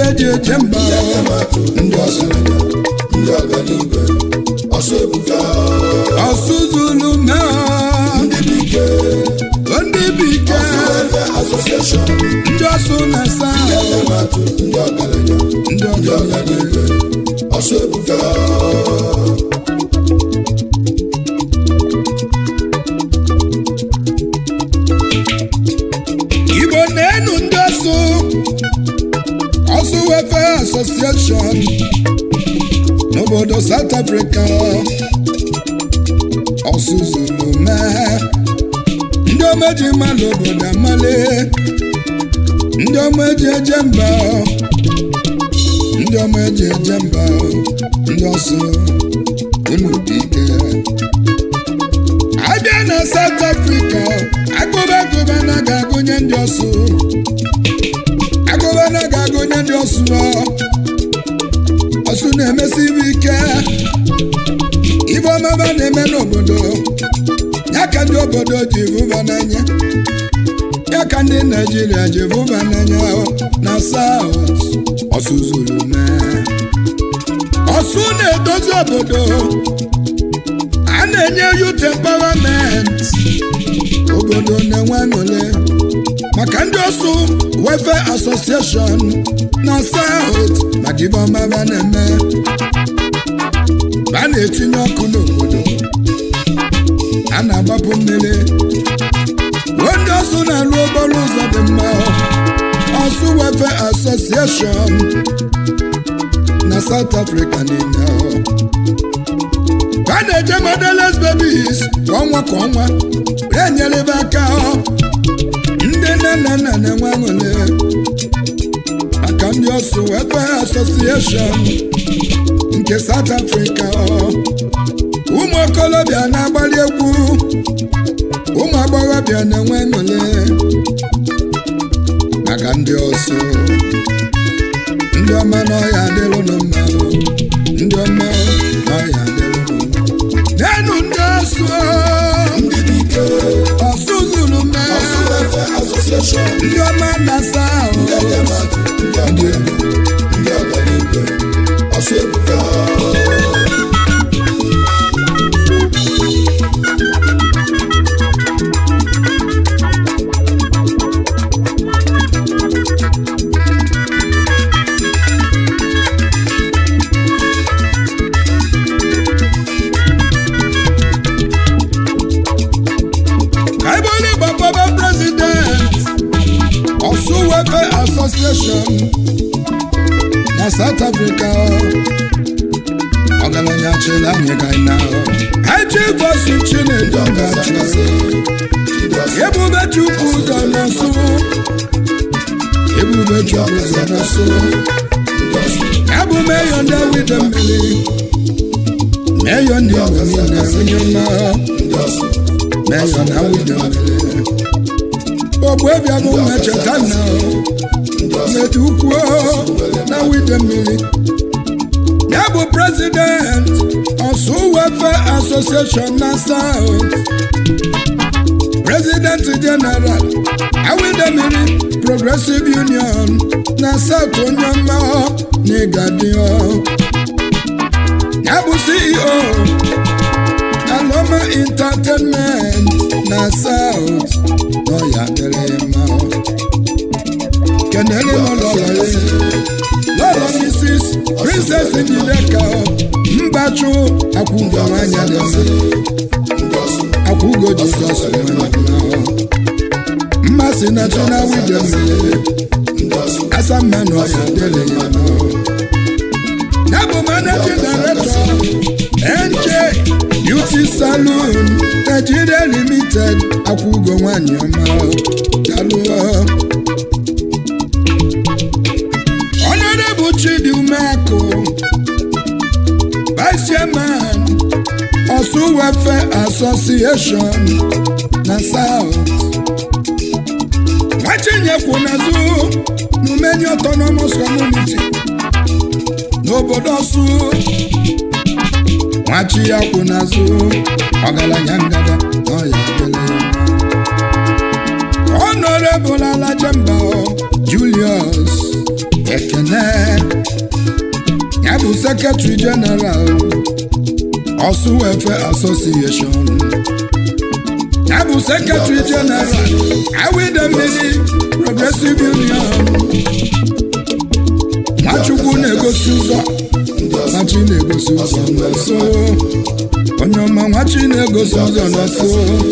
eji eje mba ndị ọsịrịga ndị ọganibe ọsọ ebuka ọsụ zulu mee ndị bike ndị bụ ike Welfare Association ndị ọsụ na-asa ematụ ndị ọgaranya ndị ndị ọganibe ọganibe ọsọ ebuka igbo na-enu ndị ọsụ ọsụ welfare association n'obodo south africa ọsụ zuru mee ndị omeji mmadụ obodo amale ndị omeji eje mba ndị omeji eje mba ndị ọsụ unu dị ike abịa na South Africa agụba agụba na ga-agụnye ndị ọsụ agụba na ga-agụnye ndị ọsụ ọsụ na-emesi ibe ike ibe ọmaba na-eme n'obodo ya ka ndị obodo ji vụba n'anya ya ka ndị Naijiria ji vụba n'anya na South ọsụ zuru mee ọsụ na-edozi obodo a na-enye youth empowerment obodo na-enwe aṅụrị maka ndị ọsụ welfare association na south maka ibe ọmaba na-eme a na-etinye ọkụ n'obodo a na-agbapụ mmiri ruo ndị ọsụ na-arụ okporo ụzọ dị mma ọsụ welfare association na south africa niile a na-eje modeles babies kwa ọnwa kwa ọnwa wee nyerebe aka ndị nne na nna na-enwe aṅụrị maka ndị ọsụ welfare association nke south africa ụmụ okolobịa na-agbali egwu ụmụ agbọghọbịa na-enwe aṅụrị maka ndị ọsụ ndị ọma n'ọhịa adịrụnụ mma ndị ọma n'ọhịa adịrụnụ mma n'enu ndị ọsụ ndị bike ọsụ zuru mee ọsọ Welfare Association ndị ọma na-asa ahụ ndị ematụ ndị ọganibe ndị ọganibe ọsọ ebuka ka ebe onye gbapọba prezident ọsụ welfare association na south africa ọgaranya chịrị anyị ka anyị na eji vosu chinedu ọgachi ebube chukwu ụzọ n'ọsụ ebube chukwu ụzọ n'ọsụ abụ meyo ndị wide mmiri meyo ndị igbo niile onye mma meyo na wide mmiri ogbu ebia bụ mmecheta na mmedu ukwu na wide mmiri ya bụ prezident ọsụ welfare association na south president general awidemiri progressive union na south onye ọma na ịgadio ya bụ ceo aloma entertainment na south n'ọya dịrị mma kenere m lọlọ lọlọ mrs princess njideka mbachu akwụgo nwanyị dị mma akwụgo jizọs nwere mma mmasị na china wide mmiri asamma na ọya dịrị ya mma ya bụ managing director nj beauty salon nigeria limited akwụgo nwanyị ọma dalụọ honorable chidi umeakụ vice chairman osu welfare association na south nwachinyekwu n'azụ n'umeni autonomous community n'obodo ọsụ nwachi ya kwụ n'azụ ọgaranya ngada n'ọya adịla ya mma honorable alajemba julius ekene ya bụ sekretary general ọsụ welfare association ya bụ sekretary general awidemmiri progressive union nwachukwu na-egosi ụzọ nwachi na-egosi ụzọ n'ọsọ onye ọma nwachi na-egosi ụzọ n'ọsọ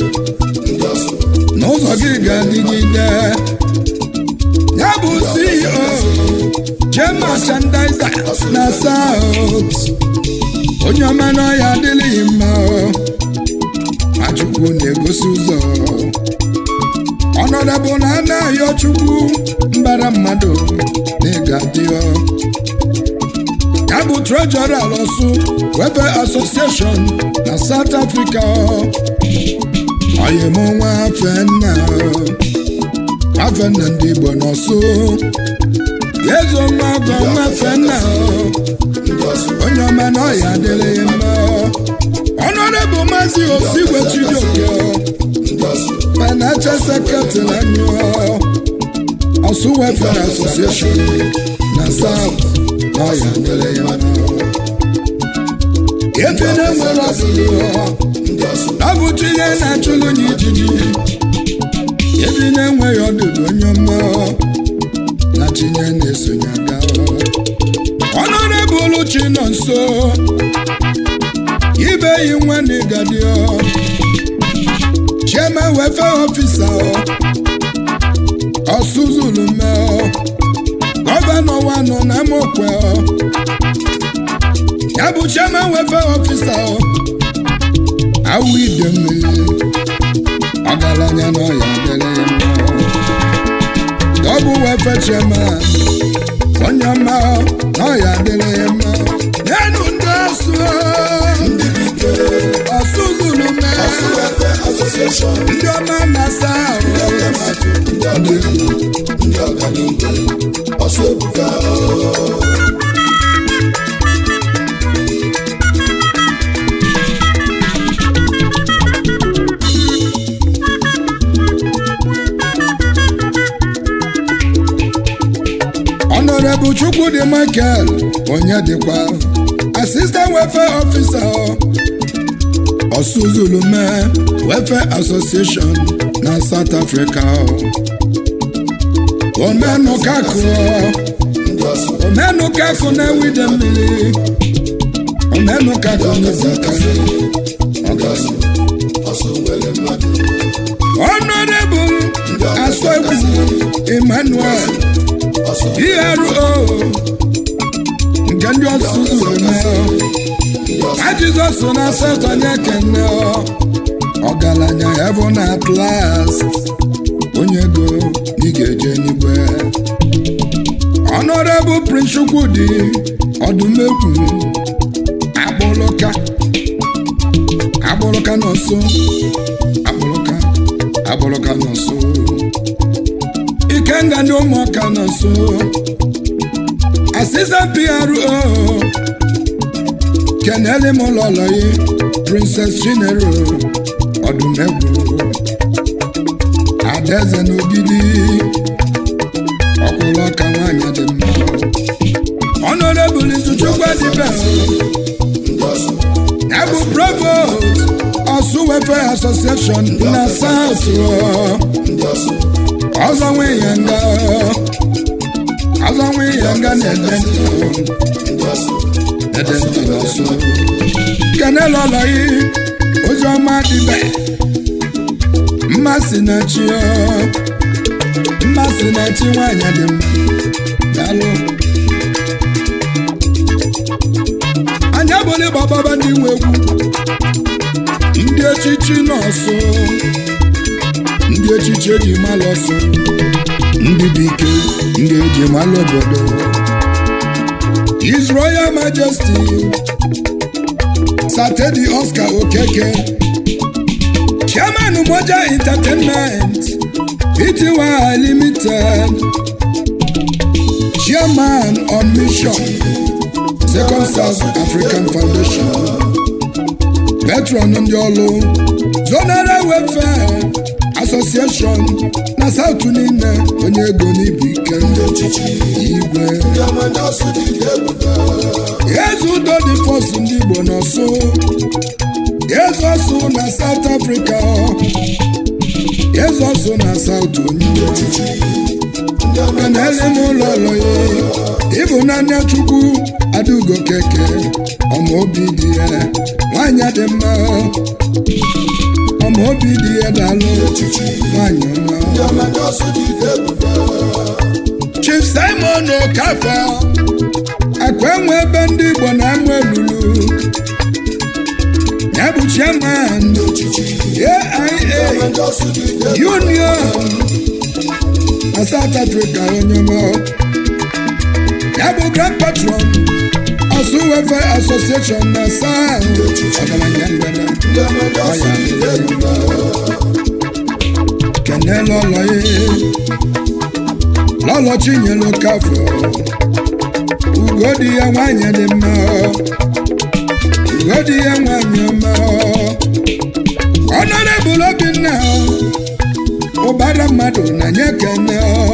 n'ụzọ gị ga-adịgide ya bụ ceo jee merchandiser na south onye ọma n'ọhịa adịghị mma nwachukwu na-egosi ụzọ ọnọdụ na anaghị chukwu mbara mmadụ na ịga dịọ ya bụ treasurer ọsụ welfare association na south africa oyim nwa fenna afenna ndị igbo n'ọsụ ezo nwa ọgọ nwa fenna onye ọma na ọya adịrịghị mma ọnọdụ maazị osigwe chijioke financial secretary anyị ọsụ welfare association na south na ọya adịrịghị mma efe na-enwere ọsụlụ ọ bụ chi ihe na-achụlụ n'ijiji ebi na-enweghị ọdụdụ onye ọma na chinye na-esonye aga ọnọdụbụlụ chi nọ nso ibe yi nwa na ịgadio chairman welfare officer ọsụzulu mee gọvanọ wanọ na mokwe ya bụ chairman welfare officer awụ ide mmiri ọgaranya n'ọya dere ya mma dọbụ wefe chairman onye ọma n'ọya dere ya mma n'enu ndị ọsụ ọsụ zuru mee ndị ọma na-asa ahụ Honorable Chukwudi Michael onye dịkwa Assistant Welfare Officer Osuzulume Welfare Association na South Africa omenụkakụ omenụkakụ na-ewide mmiri omenụkakụ n'izaka Honorable Asogbu Emmanuel PRO nke ndị ọsụzụ eme a Jizọs na asatọ onye kene ọgaranya heaven at last onye go ị ga-eje n'igwe Honorable Prince Chukwudi ọdụmegwu akpụlụka akpụlụka n'ọsọ akpụlụka akpụlụka n'ọsọ ikenga ndị ụmụaka nọ nso asịsa PRO kenele m ụlọlọyi Princess Chinero ọdụmegwu adaeze n'ogidi ọkwụrụ ọka nwanyị dị mma Honorable Izuchukwu Adibe ya bụ provost Ọsụ Welfare Association na South ọzọ nwe ya nga ọzọ nwe ya nga na-ede ntị ede ntị n'ọsọ kenel ọlọyi ozi ọma dịbe mmasị na chi mmasị na chi nwanyị dị mma daalụ anyị abụla ịgbababa ndị nwe egwu ndị echichi nọọsụ ndị echichi eji malụ ọsọ ndị dị ike ndị eji malụ obodo His Royal Majesty Satedi Oscar Okeke Chairman Moja Entertainment Pty Limited Chairman on Mission Second South African Foundation Veteran ndị ọlụ Zonal Welfare Association association na South niile onye ego n'ibu ike igwe eze udo dị fọs ndị Igbo n'ọsụ eze ọsụ na South Africa eze ọsụ na South onye kenele m ụlọ ụlọ ya ịbụnanya Chukwu Adaugo keke ọma obi dị ya nwanyị dị mma ọma obi dị ya dalụ nwanyị ọma Chief Simon Okafor akwa enwe ebe ndị Igbo na-amụ elulu ya bụ chairman AIA Union na South Africa onye ọma ya bụ grand patron Osu Welfare Association na South ọgaranya mgbede kenele ụlọ ya lọlọ Chinyere Okafor ugo dị ya nwanyị dị mma ugo dị ya nwanyị ọma Honorable Obinna ụbara mmadụ na nye kene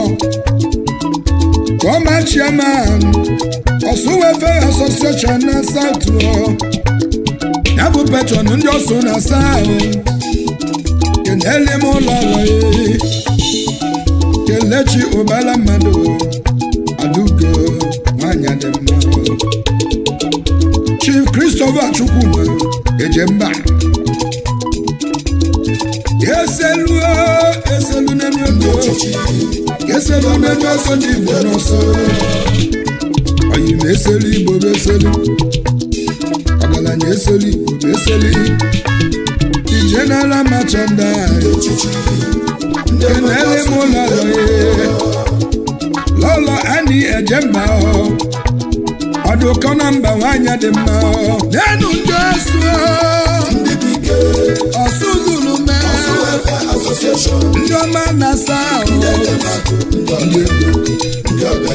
former chairman Osu Welfare Association na South ya bụ patron ndị Osu na South kenele m ụlọ ụlọ ya kelechi ụbara mmadụ Adaugo nwanyị dị mma Chief Christopher Chukwuma Ejemba eselu eselu n'emi odo eselu n'emi ọsọ ndị Igbo n'ọsọ oyi ma eselu Igbo bụ eselu ọgaranya eselu Igbo bụ eselu the general merchandise kenele m ụlọ lọye lọlọ ani ejemba ọdụkọ na mba nwanyị dị mma n'enu ndị ọsụ ọsụ zuru mee ndị ọma na-asa ahụ ndị ego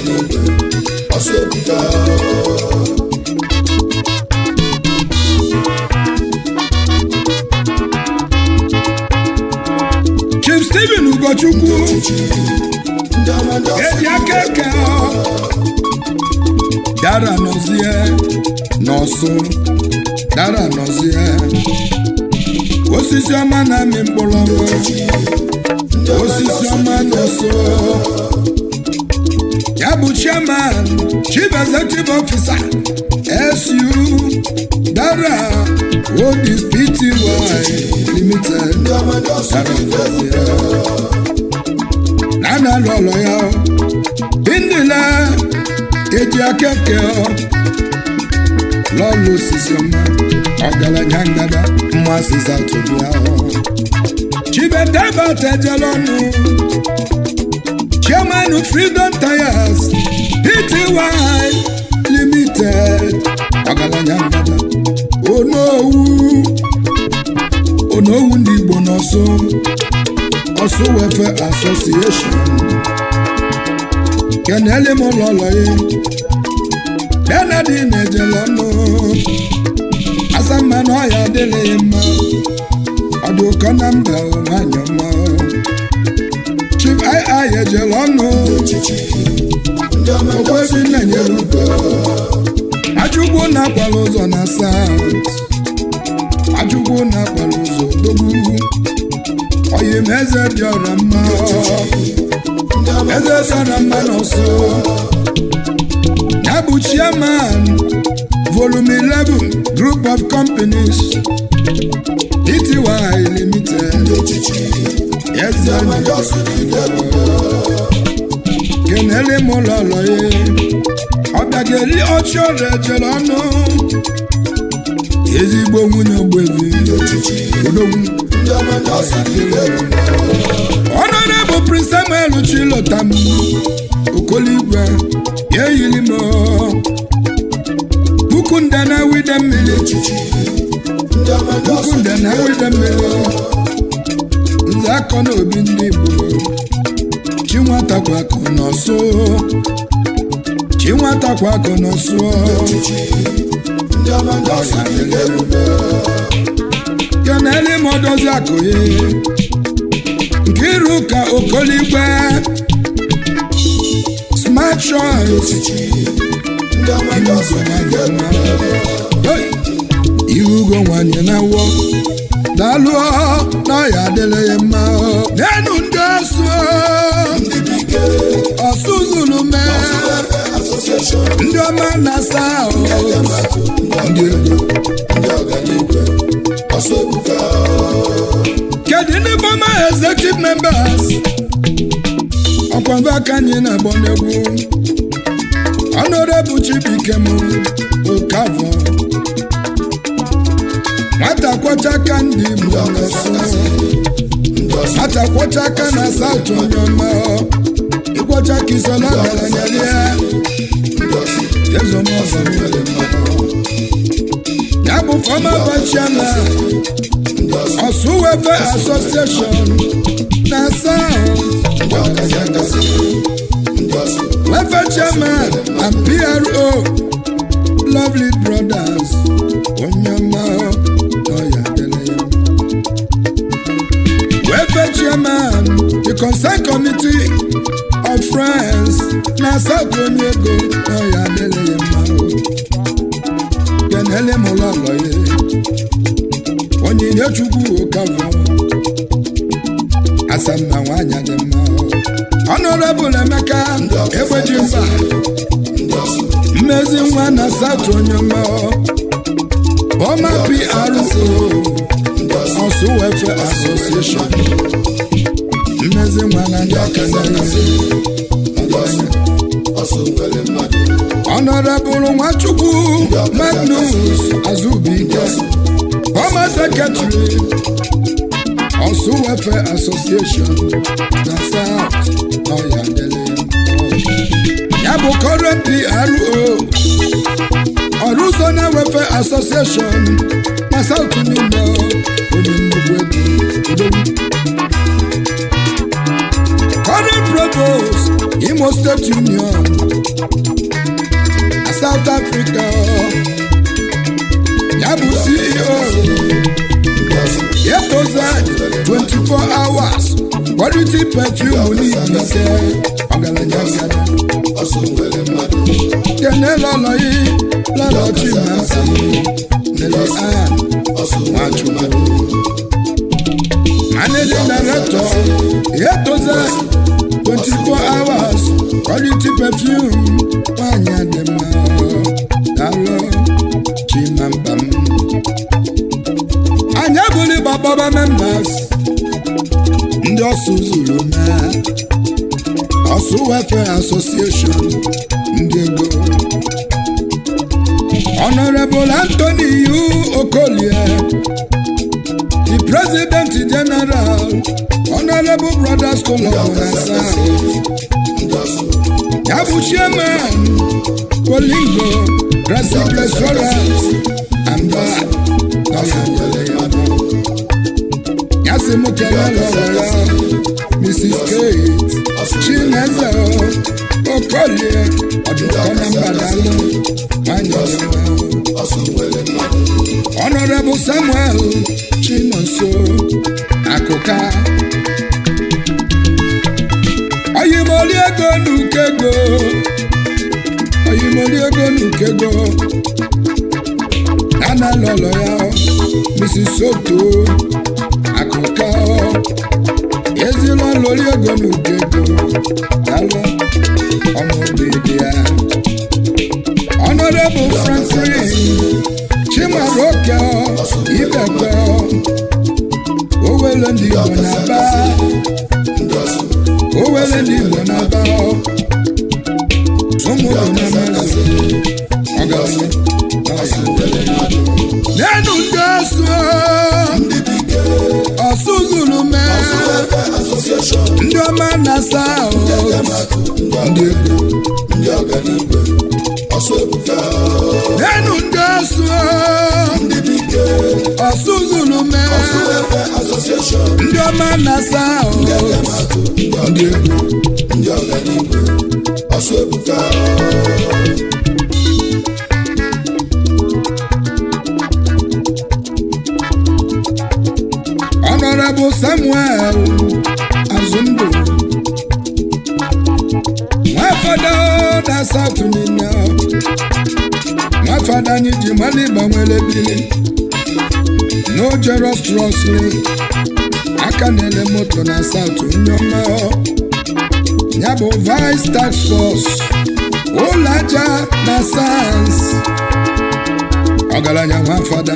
Chief Stephen Ugochukwu eji aka eke dara nọzie n'ọsụ dara nọzie osisi ọma na-amị mkpụrụ ọma osisi ọma n'ọsụ ya bụ chairman chief executive officer SU dara Odis Pty limited dara nọzie na na lọlọ ya bindila eji aka eke lọlọ osisi ọma ọgaranya ngada mmasị zatụbịa chibeteba tejelọnụ chairman freedom tires pty limited ọgaranya ngada onowu onowu ndị igbo n'ọsọ ọsọ welfare association kenele m ụlọlọ ya benadin ejelọnụ asamma na ọya adịghị mma ọdụ ụkọ na mba nwanyị ọma chief ii ejere ọnụ okwebi nna nyere ugo ajụgbu na-akwara ụzọ na south ajụgbu na-akwara ụzọ dogbu oyi m eze dị ọra mma eze sara mma n'ọsọ ya bụ chairman volume 11 group of companies pty limited eze kenele m ụlọ ụlọ ya ọbịageli ọchịọrụ ejere ọnụ ezigbo nwunye ogbebi odogwu ọnọdụ prince samuel chilotam okoligwe ya eyiri m puku nde na wide mmiri puku nde na wide mmiri nze akọ na obi ndị igbo chinwatakwa akọ n'ọsụ chinwatakwa akọ n'ọsụ keneli m odozi akụ ya nke chiruka okoligwe smart choice echichi ndị ọma ndị ọzọ na-aga Hey! ihugo nwanyị na wọ daalụ n'ọya adịla ya mma n'enu ndị ọsụ ndị bụ ike ọsụ zuru mee asosieshọn ndị ọma na-asa ahụ ndị ego ndị ọganiigwe ọsọ ebuka kedu ndị bọma executive members ọkwado aka anyị na-agbọ n'egwu honorable chibuikem okavọ nwata kwọcha aka ndị igbo n'ọsụ ndị ọsọ nwata kwọcha aka na saut onye ọma ịkwọcha ka isola ọgaranya lie ndị ọsọ ezomọzọ nwere mmadụ ya bụ fọma vachiana ndị ọsọ ọsụ wefe asosieshọn na saut ndị ọkazi akasị ndị ọsọ Welfare chairman and PRO, lovely brothers, Onyama Oya Deleye. Welfare chairman, the consent committee of friends, na South Onyego Oya Deleye Mao. Kenele Mololoye, Onyinye Chukwu Okafọ, Asamma nwanyị dị mma. Honorable Emeka Egbedimba ndị ọsọ mmezi nwa na South Onyema Boma PRO ndị ọsọ Ọsụ Welfare Association mmezi nwa na ndị aka na-eze ndị ọsọ ọsọ nwere mmadụ Honorable Nwachukwu Magnus Azubike Former Secretary Ọsụ Welfare Association na South Ọya Dele ya bụ current PRO Ọrụzona Welfare Association na South Nimo onye nnukwu ego current provost Imo State Union na South Africa ya bụ CEO ndị ọsọ Yetoza 24 hours quality perfume n'ike ike ọgaranya ngada ọsọ nwere mmadụ kene lọlọyi lọlọchi na nsị nele an ọsọ nwere nwachukwu mmadụ managing director Yetoza 24 hours quality perfume nwanyị dị mma dalụ chimambam anyị abụghị gbakpọba members ndị ọsụ zuru na ọsụ welfare association ndị ego honorable anthony yu okolie the president general honorable brothers club na south ndị ọsọ ya bụ chairman polingo classic restaurant and bar ọsọ nwere mmadụ ya sị m kelele ọwara mrs kate chineze okolie ọdụkọna mbadalụ nwanyị dị mma ọsọ nwere mmadụ honorable samuel chinonso akụka oyimoli ego n'ukego oyimoli ego n'ukego nana lọlọ ya mrs soto akụka ezila lórí ego n'ukego dalụ ọmụbidi ya honorable franklin chimaroke ibekwe owele ndị igbo na-aba ndị ọsọ owele ndị igbo na-aba ụmụrụ na mmadụ ọgaranya ọsọ nwere mmadụ n'enu ndị ọsụ ndị bụ ike ọsụ zuru mee asosieshọn ndị ọma na-asa ahụ ndị ego ndị ọganiigwe ọsọ ebuka n'enu ndị ọsụ ndị bụ ike ọsụ zuru mee asosieshọn ndị ọma na-asa ahụ ndị ego ndị ọganiigwe ọsọ ebuka honorable samuel ọzụzụ ndụ nwafada na satụ niile nwafada anyị ji mali gbanwere bili n'ojero strosli aka na-ele moto na satụ nneọma ya bụ vice tax force ụlọ aja na sayensị ọgaranya nwafada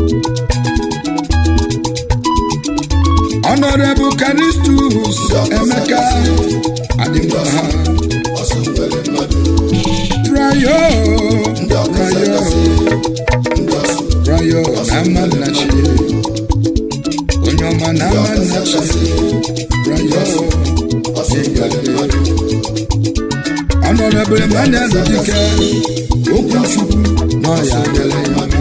Honorable Caristus Emeka Adimbaha ọsọ nwere mmadụ Prayo ndị ọkasa Prayo kasị ndị ọsọ Prayo na Amannachi onye ọma na Amannachi Prayo ọsọ nwere mmadụ Honorable Emmanuel Dike Okwuchukwu n'ọya adịla ya mma.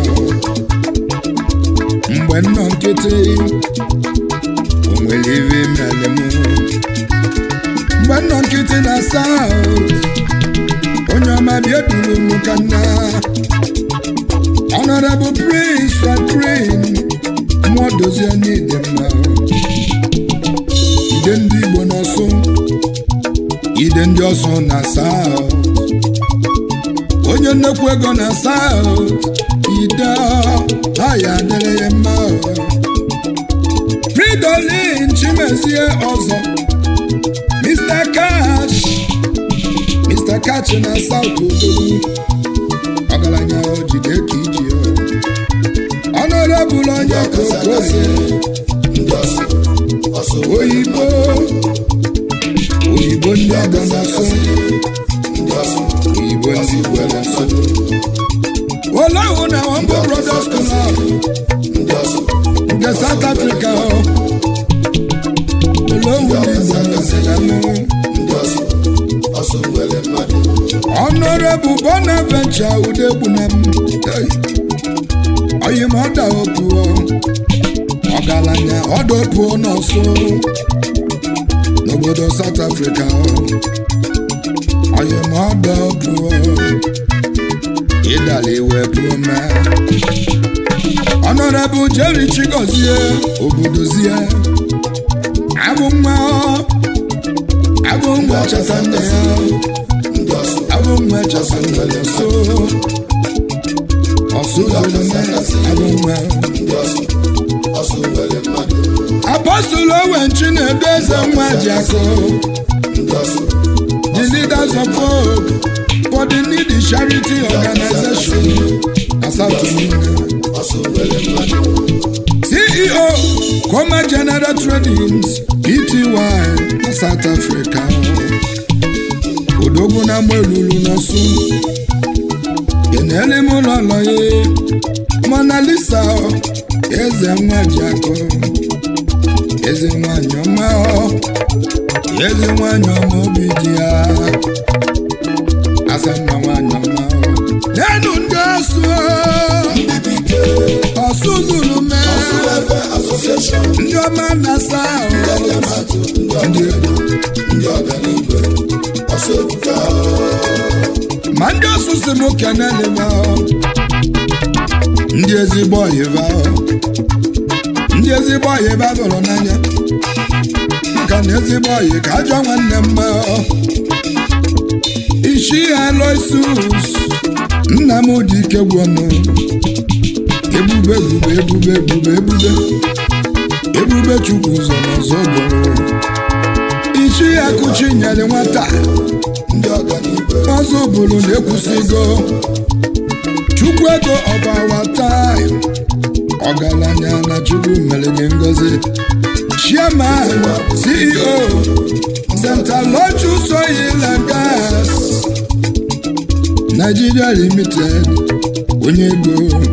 mgbe nnọ nkịtị o nwere iwe mere m mgbe nnọ nkịtị na South onye ọma bịa duru m ka nna Honorable Prince Franklin mụọ dozie n'ide mma ide ndị Igbo n'ọsụ ide ndị ọsụ na South onye nnekwu ego na South ide ha ya adịrị ya mma Fridolin Chimezie ọzọ Mr. Cash Mr. Cash na South Odogwu ọgaranya jide ka iji Honorable onye ọkasa kasị kokoye ndị ọsọ ọsọ nwere oyibo oyibo ndị ọgọ na-asụ ndị ọsọ oyibo ndị igbo na-asụ Olahu na Wambo Brothers Club ndị ọsọ nke South Africa Olahu ndị igbo na-asụ ndị ọsọ ọsọ nwere mmadụ Honorable Bonaventure Udegbunam oyim ọda opuo ọgaranya ọda opuo n'ọsụ n'obodo South Africa oyim ọda opuo ịdala iwe puo mee Honorable Jerry Chigozie obodozie abụ nwa abụ nwa chata nne ya ndị ọsọ abụ nwa chata nne ya so ọsụ lụlụme abụ nwa ndị ọsọ ọsọ nwere mmadụ Apostle Owen Chinedu eze nwa ji akụ ndị ọsọ the leaders of hope for the needy charity organization na South Africa. ọsọ nwere mmadụ CEO Coma General Tradings Pty na South Africa. Odogwu na mgbe n'ọsụ kenele m ụlọ ụlọ ya Mona Lisa eze nwa ji akụ eze nwanyị ọma ọ, eze nwanyị ọma obi dị ya asa mma nwanyị ọma ọ. n'enu ndị ọsụ ndị bụ ike ọsụ zuru mee ọsọ ebe asosieshọn ndị ọma na-asa ahụ ndị amatụ ndị ọga ndị ọganigwe ọsọ ebuka ma ndị ọsụsụ m keneliva ndị ezigbo ọyịva ndị ezigbo ọyịva bụrụ n'anya maka na ezigbo ọyị ka ajọ nwanne mma ishi aloisus nna m dị ike gwọnụ ebube ebube ebube ebube ebube ebube chukwu ụzọ n'ọzọ gboro ishi akụchi nyere nwata ndị ọganigwe ọzọ bụrụ na-ekwusigo chukwu ego ọbawa taim ọgaranya na chukwu mere gị ngozi chairman ceo central lotus oil and gas nigeria limited onye ego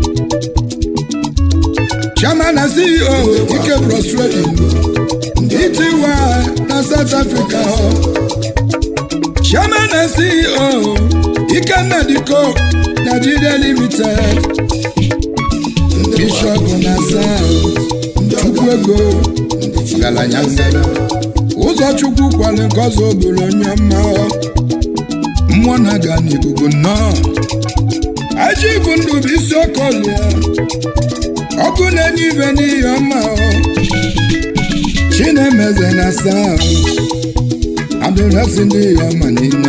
chairman na ceo ike bros trading ety na south africa chairman and ceo ikenna diko nigeria limited bishop na south chukwu ego ọgaranya mmeri ụzọ chukwu kwale nke ọzọ obere onye mma mmụọ na-aga n'ikuku nnọọ aji bụ ndụ bụ isi ọkọlụ ya ọkụ na-enye ibe n'ihe ọma chinemeze na south abdulrasi ndị ọma niile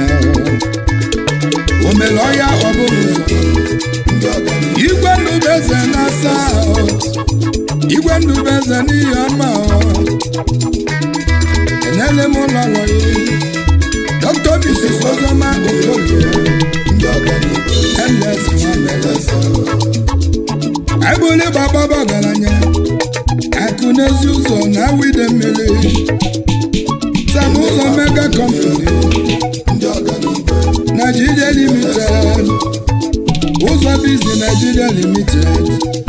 o mere ọya ọbụrụ ndị ọganihu igwe ndubeze na south igwe ndubeze n'ihe ọma enele m ụlọ ọrụ ya dr mrs ozoma okoye ndị ọganihu ls nwamele eze ebuli gbababa ọgaranya akụ n'ezi ụzọ na awide mmiri sam ụzọ mega company ndị ọganihu nigeria limited ụzọ bizi nigeria limited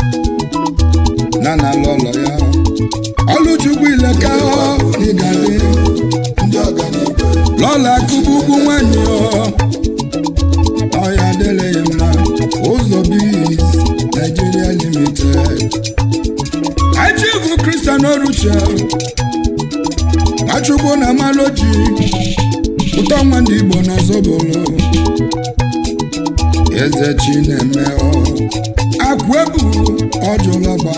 na na lọlọ ya ọlụchukwu ileka n'igade ndị ọganihu lọla akụbụ ugwu nwanyị ọya adịghị mma ụzọ biz nigeria limited achivu kristian oruche achụgbo na maloji ụtọ nwa ndị igbo n'ọzọbolo eze chineme akụ ebu ọjụlọgba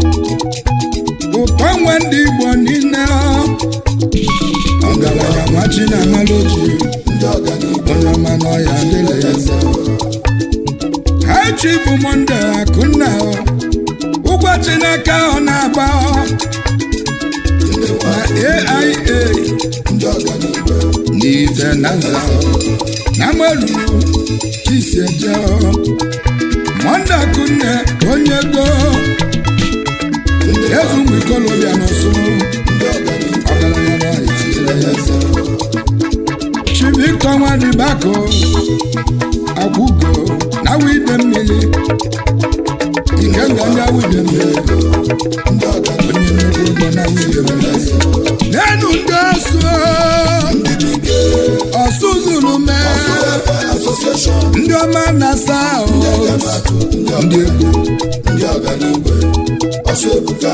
ụtọ nwa ndị igbo niile ọgaranya nwachi na maloji ndị ọganihu onye ọma n'ọya adịla ya eze ha chi bụ monde akụnna ụgwọchi n'aka ọ na-agba ndị na nwanyị aia ndị ọganihu n'ife na nza na maruru chisi eje monde akụnne onye gboo ezu ụmụ ikolobịa n'ụsụ ndị ọganihu ọgaranya n'ọya adịla ya eze eze chivictor nwadibako agwụgo na wide mmiri ikenga ndị awide mmiri ndị ọganihu onye nnukwu ụgbọ na wide mmiri n'enu ndị ọsụ ọsụ zuru mee asosieshọn ndị ọma na saut atụ ndị ndị egwu ndị ọganihu ọsọ ebuka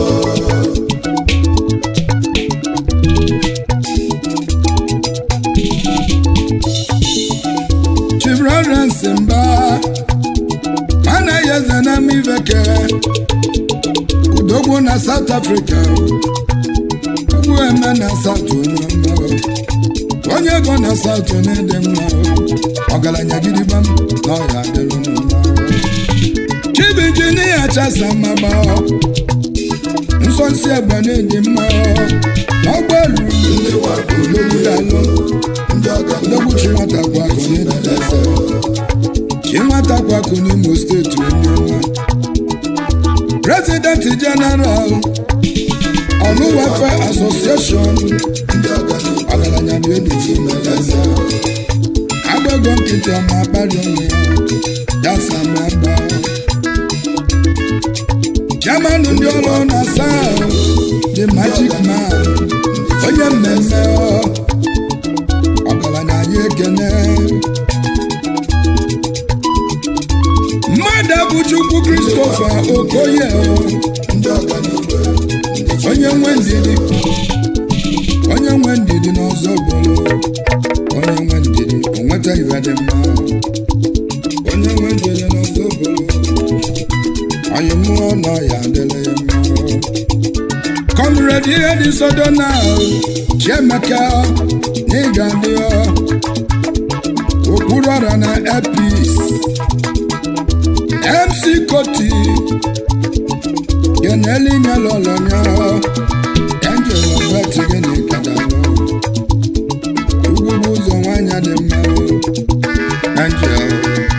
chief reverence mba anaghị eze na miveke udogwu na south africa ugwu eme na south onye ọma onye ego na south na-ede mma ọgaranya gidigbam na ọya adịrụ mma chief injinia chasa mmaba nsọ nsị egbe na-enye mma n'ọgbọelu ndị wakpo ologbu ya alụ ndị ọganihu ologbu chi nwata kwa akụ n'ịdị chi nwata kwa akụ n'imo steeti onye ọma president general ọrụ welfare association ndị ọganihu ọgaranya bụ enyi eze agbago nkịtị ọma akpali onwe ya ya samaba chairman ndị ọrụ na south the magic man onye mmemme ọ, ọgaranya anyị ekene mmadụ bụ chukwu christopher okoye ọ, ndị ọganihu onye nwe ndidi onye nwe ndidi n'ọzọ bụrụ onye nwe ndidi o nweta iwe dị mma onye nwe ndidi n'ọzọ bụrụ anyị mụọ nọ ya adịla ya mma kọmrade ihe dị sodo na chiemeka n'ịga dị okpuru ọra na epis mc koti geneli nyelọlọnya angel ọbet gịnị kadalụ ugwu bụ ụzọ nwanyị dị mma angel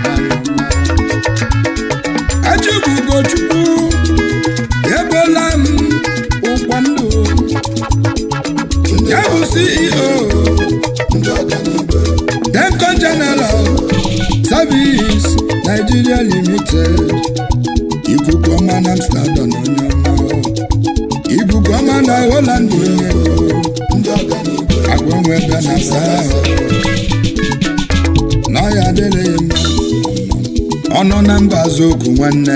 achịbụ ugochukwu ebola m ụkwa ndụ ya bụ ceo ndị ọganihu denko general service nigeria limited ikuku ọma na amsterdam onye ọma ikuku ọma na holland onye ego ndị ọganihu agwa nwe ebe na saa na ya adịghị mma ọnụ na mba azokwu nwanne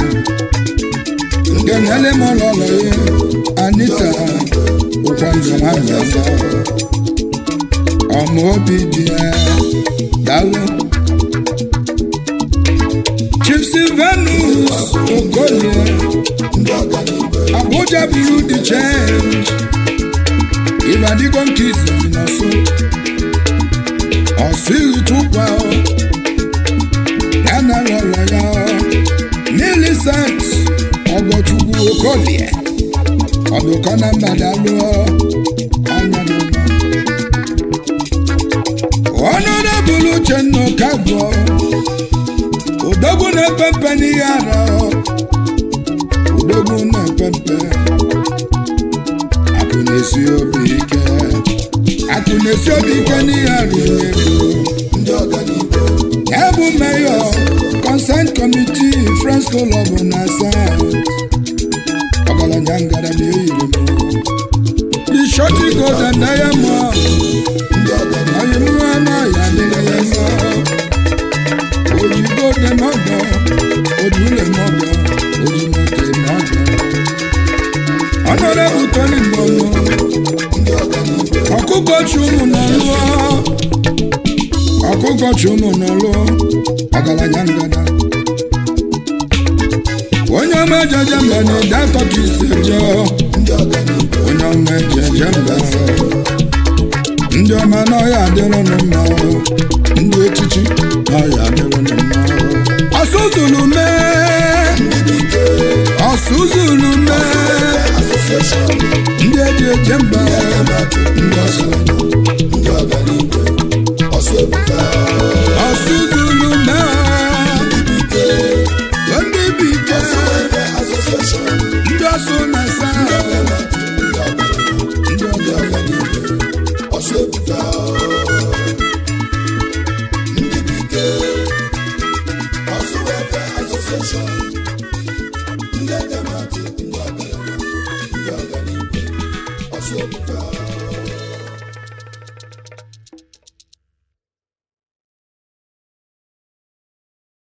nke nele m ụlọlọ ya anita ụkwa ndụ nwanyị ọzọ ọma obi dị ya dalụ chief silvanus okolie ndị ọganihu abuja buru the change ọbadigo nke izizi n'ọsụ ọsụ ihichukwa ya na lọlọ ya milisent ọgọchukwu okolie ọdụkọ na mbadalụọ anya n'ụlọ ọnọdụbụrụ uchenna ọkagwọ odogwu na-epe mpe n'ihe ara odogwu na-epe mpe akụ na-esi obi ike akụ na-esi obi ike n'ihe ara onye ndị ọganibo ya bụ meyọ consent committee friends club na south ọgaranya ngara na eyiri m the shorty golden diamond ndị ọganibo onye mụọ n'ọya dịrị ya mma ojigo dị mọgọ ojule mọgọ ojimote mọgọ ọnọrọ butoni mbọnụ ndị ọganibo ọkụkọ chi ụmụ nọ lụọ ọkụkọ chi ụmụ nọ lụọ ọgaranya ngada onye ọma ejeje mba na ede atọ ka isi eje ndị ọganibo onye ọma ejeje mba ndị ọma n'ọhịa adịrịnụ mma ndị echichi n'ọhịa adịrịnụ mma ọsụzulu mee ọsụzulu mee asosieshọn ndị eji eje mba ndị ọsọ ndị ọganibo ọsọ ebuka ọsụzulu mee ndị bi ike ebe asosieshọn ndị ọsụ na-asa ndị ọganibo ọsọ ebuka ndị bụ ike ọsọ ebe asosieshọn